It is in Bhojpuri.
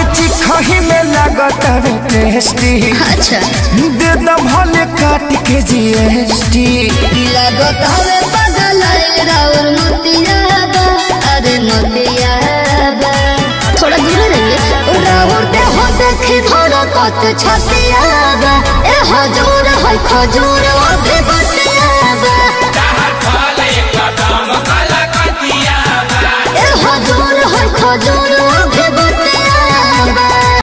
चिखही में लागत हवे टेस्टी अच्छा दे द भले काट के जीएसटी लागत हवे बदल राउर मोतियाबा अरे मोतियाबा थोड़ा दूर रहिए राउर दे हो देखी थोड़ा कत छतियाबा ए हजूर है खजूर अभी बतियाबा